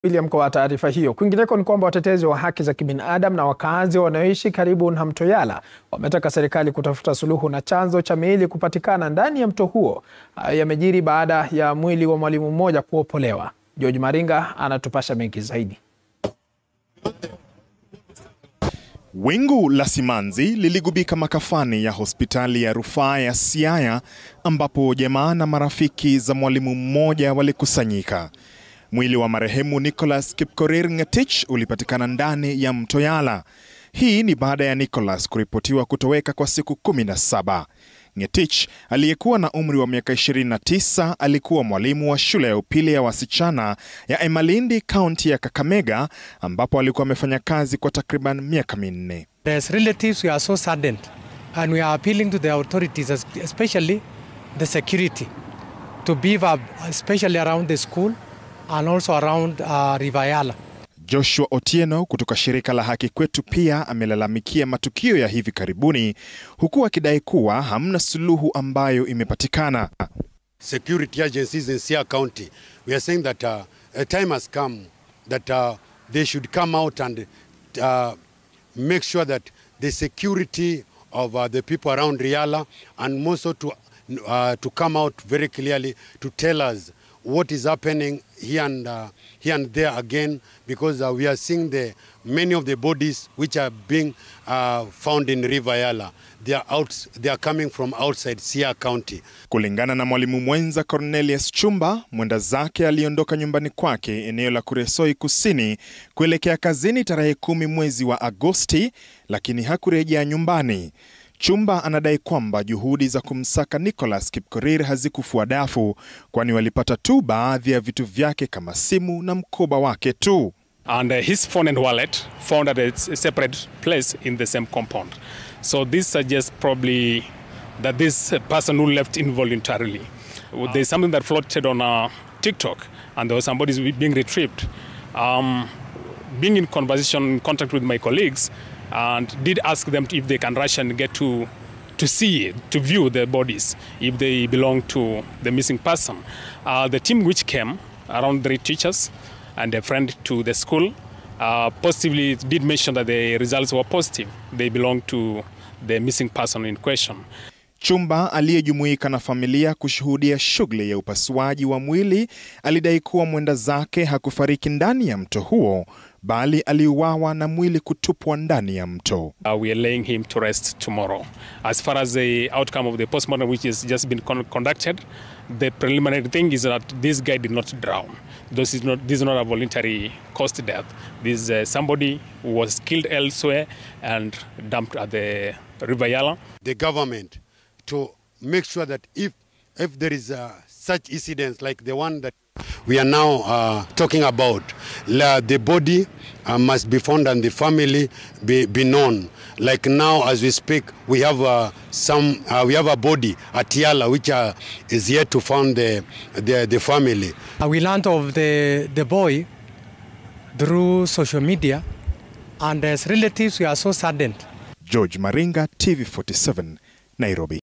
William kwa taarifa hiyo. Kwingineko ni kwamba watetezi wa haki za kibinadamu na wakazi wanaoishi karibu na mto Yala wametaka serikali kutafuta suluhu na chanzo cha miili kupatikana ndani ya mto huo. Hayo yamejiri baada ya mwili wa mwalimu mmoja kuopolewa. George Maringa anatupasha mengi zaidi. Wingu la simanzi liligubika makafani ya hospitali ya rufaa ya Siaya ambapo jamaa na marafiki za mwalimu mmoja walikusanyika. Mwili wa marehemu Nicholas Kipkorir Ngetich ulipatikana ndani ya mto Yala. Hii ni baada ya Nicholas kuripotiwa kutoweka kwa siku 17. Ngetich aliyekuwa na umri wa miaka 29 alikuwa mwalimu wa shule ya upili ya wasichana ya Emalindi, kaunti ya Kakamega, ambapo alikuwa amefanya kazi kwa takriban miaka minne. As relatives, we are so saddened and we are appealing to the authorities, especially the security, to beef up, especially around the school and also around uh, River Yala. Joshua Otieno kutoka shirika la Haki Kwetu pia amelalamikia matukio ya hivi karibuni huku akidai kuwa hamna suluhu ambayo imepatikana. security agencies in Siaya County, we are saying that uh, a time has come that uh, they should come out and uh, make sure that the security of uh, the people around Riala and also to, uh, to come out very clearly to tell us what is happening here and, uh, here and there again because uh, we are seeing the many of the bodies which are being uh, found in River Yala. They are, out, they are coming from outside Siaya County. Kulingana na mwalimu mwenza Cornelius Chumba, mwenda zake aliondoka nyumbani kwake eneo la Kuresoi Kusini kuelekea kazini tarehe kumi mwezi wa Agosti, lakini hakurejea nyumbani. Chumba anadai kwamba juhudi za kumsaka Nicholas Kipkorir hazikufua dafu, kwani walipata tu baadhi ya vitu vyake kama simu na mkoba wake tu. and uh, his phone and wallet found at a s- separate place in the same compound. So this suggests probably that this uh, person who left involuntarily. There's something that floated on uh, TikTok, and there was somebody being retrieved. Um, being in conversation, in contact with my colleagues, and did ask them if they can rush and get to to see, to view the bodies if they belong to the missing person. Uh, the team which came, around three teachers and a friend to the school, uh, positively did mention that the results were positive. They belong to the missing person in question. Chumba aliyejumuika na familia kushuhudia shughuli ya upasuaji wa mwili alidai kuwa mwenda zake hakufariki ndani ya mto huo, bali aliuawa na mwili kutupwa ndani ya mto. Uh, we are laying him to rest tomorrow. As far as the outcome of the postmortem, which has just been con- conducted, the preliminary thing is that this guy did not drown. This is not, this is not a voluntary caused death. This is uh, somebody who was killed elsewhere and dumped at the River Yala. the government to make sure that if if there is uh, such incidents like the one that we are now uh, talking about, la, the body uh, must be found and the family be, be known. Like now, as we speak, we have uh, some uh, we have a body at Yala which uh, is yet to find the, the the family. Uh, we learned of the, the boy through social media, and as relatives, we are so saddened. George Maringa, TV47, Nairobi.